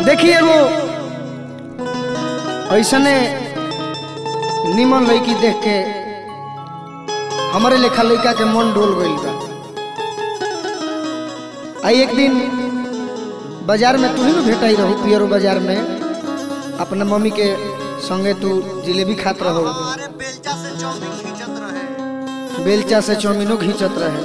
देखिए एगो ऐसने निमन लड़की देख के हमारे लेखा लड़का के मन डोल गईल बा आई एक दिन बाजार में तू ही ना भेटाई रहू पियरो बाजार में अपना मम्मी के संगे तू जिलेबी खात रहो हमारे बेलचा से चाउमीन खींचत रहे बेलचा से चौमिनो घींचत रहे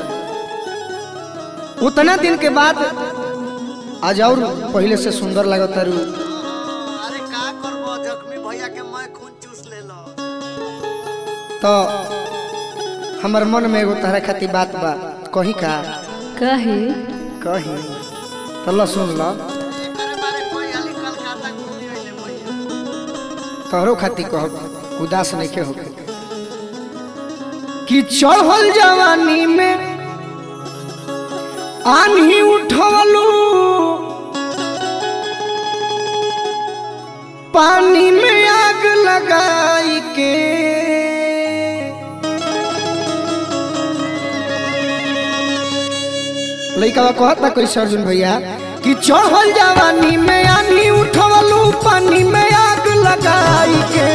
उतना दिन के बाद आज और पहले से सुंदर लगता रू अरे का करबो जख्मी भैया के मैं खून चूस ले लो तो हमर मन में एगो तहरा खातिर बात बा कही का कहे कही तो ल सुन ल एकरे बारे कोई हाली कलकत्ता घूमी आइले भैया तोहरो खातिर कहब उदास नहीं के होके कि चढ़ल जवानी में आन्ही उठवलू पानी में आग लगाई के लइका कहता कैसे अर्जुन भैया कि चढ़ल जवानी में आनी उठवलू पानी में आग लगाई के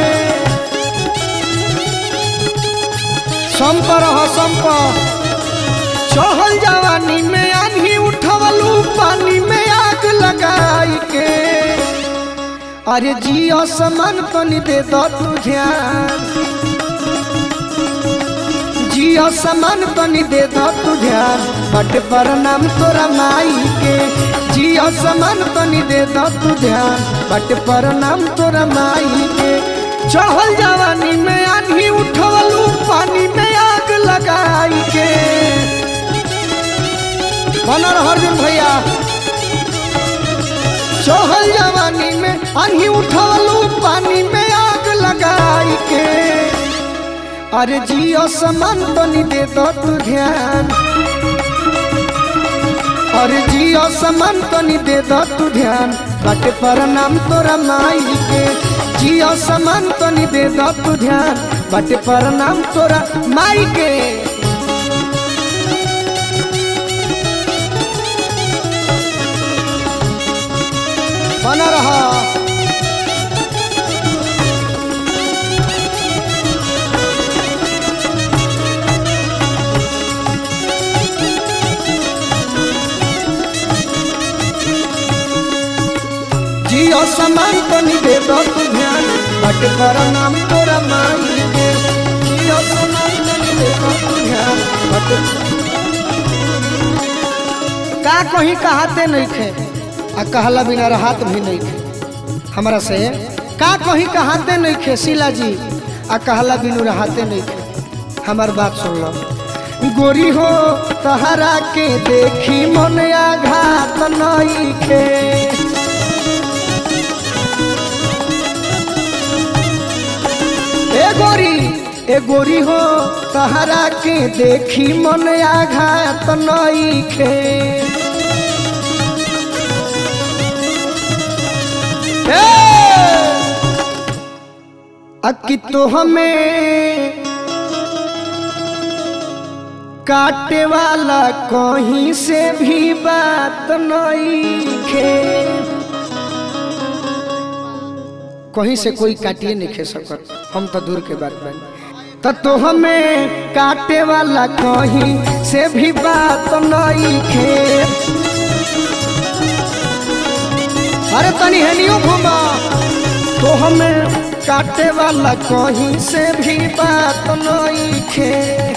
संप रह संप चढ़ल जवानी में आनी उठवलू पानी में आग लगाई के अरे जियो समान तनी दे दो तू ध्यान जियो समान तनी दे दो तू ध्यान बट पर नाम तोरा माई के जियो समान तनी दे दो तू ध्यान बट पर नाम तोरा माई के चढ़ल जवानी में आनी उठवलू पानी में आग लगाई के बनर अर्जुन भैया चढ़ल जवानी में आनी उठवलू पानी में आग लगाई के अरे जियो समान तनी दे दो तू ध्यान अरे जियो समान तनी दे दो तू ध्यान बाटे पर नाम तोरा माई के जियो समान तनी दे दो तू ध्यान बाटे पर नाम तोरा माई के बना रहा जियो समान तनी दे दो तू ध्यान बट पर नाम तोरा माई के जियो समान तनी दे दो तू ध्यान बट का कहीं कहाते नहीं थे आ कहला बिना रहत भी नहीं थे हमरा से का कहीं कहाते नहीं थे शीला जी आ कहला बिनु रहते नहीं थे हमार बात सुन लो गोरी हो तहरा के देखी मन आघात नहीं खे ए गोरी ए गोरी हो तहरा के देखी मन आघात नईखे ए अकी तो हमें काटे वाला कहीं से भी बात नईखे कहीं से कोई काटिए नहीं खे सकत हम तो दूर के बात बन तो तो हमें काटे वाला कहीं से भी बात नहीं खे अरे तनी हेनियो घुमा तो हमें काटे वाला कहीं से भी बात नहीं खे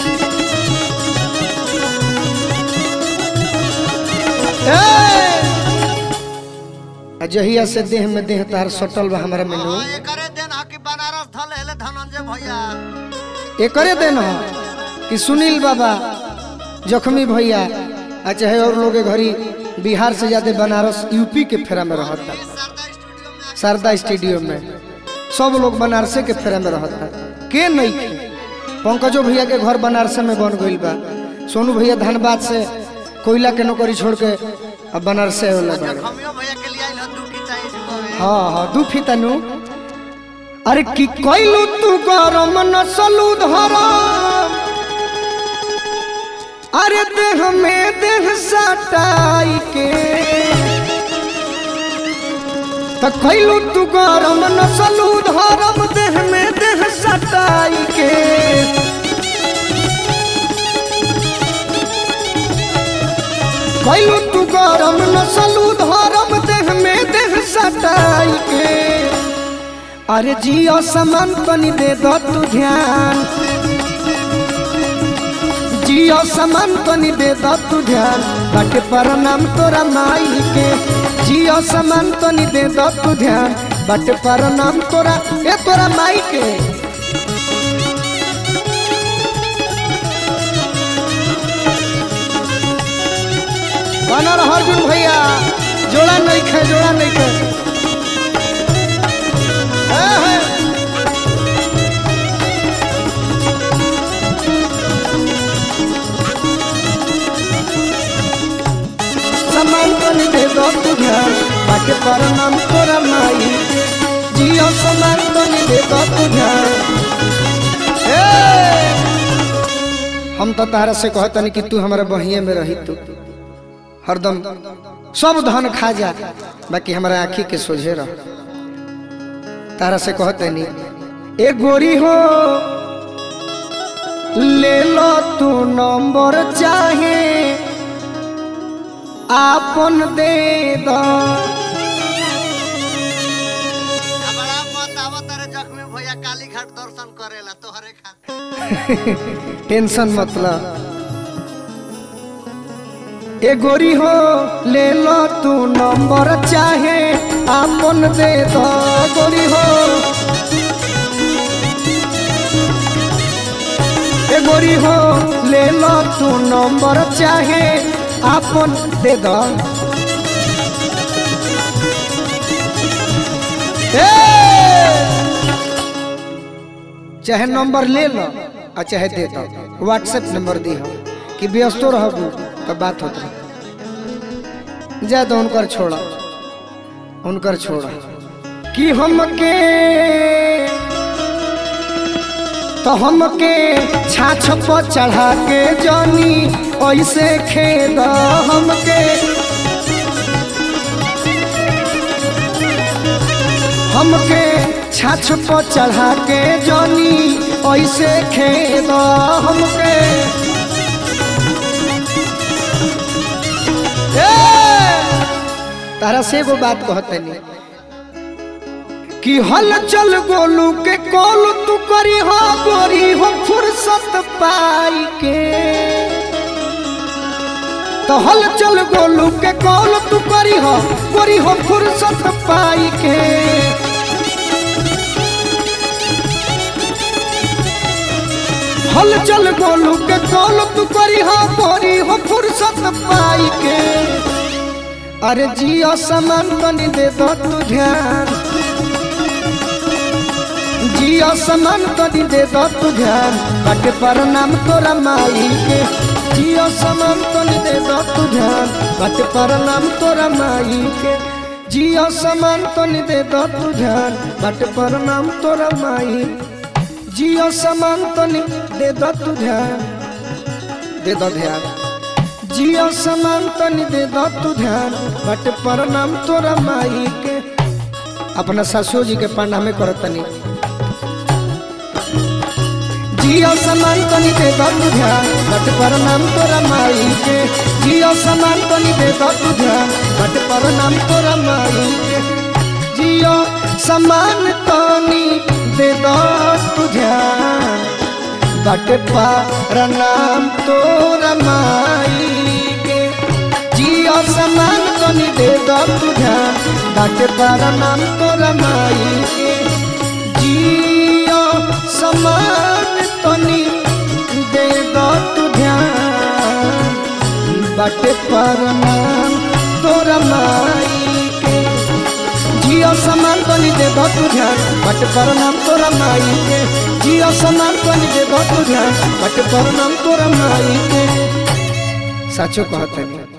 ए! जहिया से देह में देह तार सटल बा हमारा मेनू हाँ एकरे दिन हकी बनारस धल हेले धनंजय भैया एकरे देन हो कि सुनील बाबा जख्मी भैया आ चाहे और लोग घरी बिहार से ज्यादा बनारस यूपी के फेरा में रहता शारदा स्टूडियो में शारदा स्टेडियम में सब लोग बनारसे के फेरा में रहता के नहीं खे पंकजो भैया के घर बनारसे में बन गईल बा सोनू भैया धनबाद से कोयला के नौकरी छोड़ के अब बनारसे होला बाड़े। जखमियो भैया के लिए आइल दू की चाहिए जुगवे हाँ हाँ दू फीतनु अरे की कइलू तू गरम नसलू धरम अरे देह में देह सटाई के कैलू तू गरम नसलू धरम देह में देह सटाई के कैलू तू गरम नसलू धरम देह में देह सटाई के अरे जियो समान तनी दे दो तू ध्यान जियो समान तनी दे दो तू ध्यान बाटे पर नाम तोरा माई के जियो समान तनी दे दो तू ध्यान बाटे पर नाम तोरा ए तोरा माई के बना रह अर्जुन भैया जोड़ा नहीं खे जोड़ा नहीं खे है, है। समान तो नहीं दे दो तू ध्यान बाके पर नाम तोरा माई जियो समान तो नहीं दे दो तू ध्यान ए! हम तो तारा से कहतनी कि तू हमारे बहिए में रही तू हरदम सब धन खा जा बाकी हमारा आँखी के सोझे रह तारा से कहतनी ए गोरी हो ले लो तू नंबर चाहे आपन दे दो बड़ा मत आवत रे जख्मी भैया काली घाट दर्शन करेला तोहरे खातिर टेंशन मतलब ए गोरी हो ले लो तू नंबर चाहे आपन दे दो गोरी हो ए गोरी हो ले लो तू नंबर चाहे आपन दे दो ए! चाहे नंबर ले लो और चाहे दे दो व्हाट्सएप नंबर दी हो कि व्यस्तो रहबू तो बात होत रह जा तो उनकर छोड़ा उनकर छोड़ा कि हमके तो हमके छाछ पर चढ़ा के जानी ऐसे खेद हमके हमके छाछ पर चढ़ा के जानी ऐसे खेद हमके ए! तारा से एगो बात कहते नहीं कि हल चल गोलू के कॉल तू करी हो गोरी हो फुर्सत पाई के तो हल चल गोलू के कॉल तू करी हो गोरी हो फुर्सत पाई के हल चल गोलू के कॉल तू करी हो गोरी हो फुर्सत पाई के अरे जियो समान तनी दे दो तू ध्यान जियो समान तनी दे दो तू ध्यान बाटे पर नाम तोरा माई के जियो समान तनी दे दो तू ध्यान बाटे पर नाम तोरा माई के जियो समान तनी दे दो तू ध्यान बाटे पर नाम तोरा माई जियो समान तनी दे दो तू ध्यान दे दो ध्यान जियो समान तनी दे दो तू ध्यान बट पर नाम तोरा माई के अपना ससुर जी के पांडा में करत तनी जियो समान तनी दे दो तू ध्यान बट पर नाम तोरा माई के जियो समान तनी दे दो तू ध्यान बट पर नाम तोरा माई के जियो समान तनी दे दो तू ध्यान बट पर नाम तोरा माई के जियो समान तनी दे दो तू ध्यान बट पर नाम तोरा माई के जियो समान तनी दे दो तू ध्यान बट पर नाम तोरा माई के जियो समान तनी दे दो तू ध्यान बट पर नाम तोरा माई के जियो समान तनी दे दो तू ध्यान बट पर नाम तोरा माई के सचो कहते हैं